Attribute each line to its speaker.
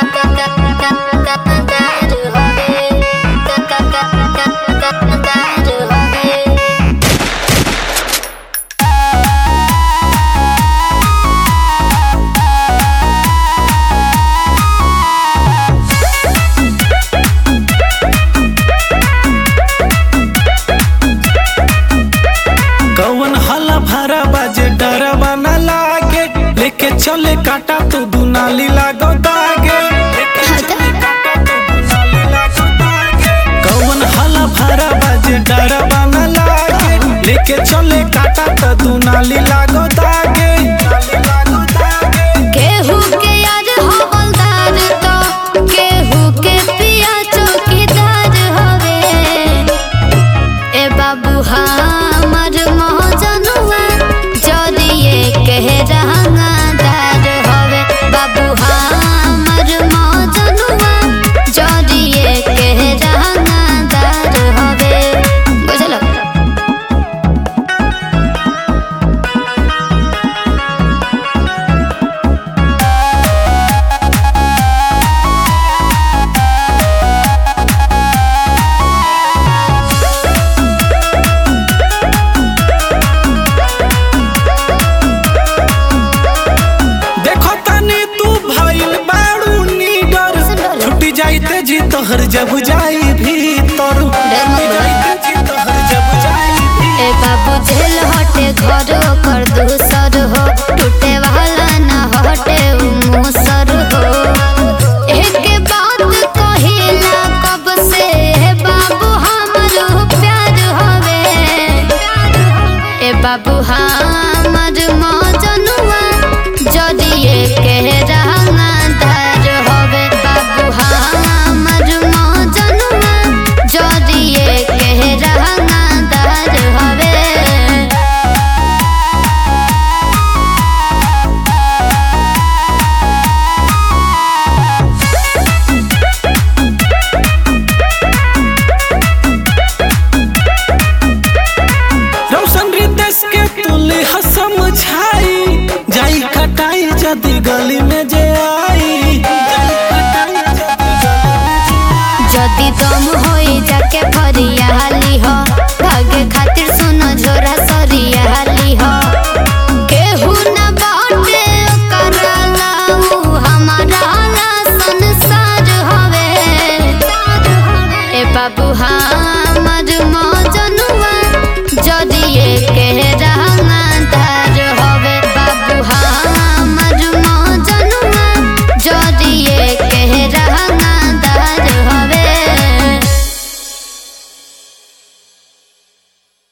Speaker 1: कौन हला भरा बाजे डरवा न लागे लेके चले काटा तो दुनाली लागो दागे लेके चले काटा तो दुनाली लागो दागे कौन हला भरा बाजे डरवा न लागे लेके चले काटा तो दुनाली लागो दागे दुनाली लागो दागे
Speaker 2: केहू के यार हवलदार तो केहू के पिया चौकीदार हवे ए बाबू हमर महजनुआ जदिए कह रंगादार हवे बाबू हमर महजनुआ जदिए कह रंगादार हवे बुझलो
Speaker 1: देखो तनी तू भइल बाड़ू नीडर छुट्टी जाइते जी तोहर जब जाई भीतर छुट्टी जाइते जी तोहर जब जाई भीतर
Speaker 2: ए बाबू झेल हटे घर कर दूस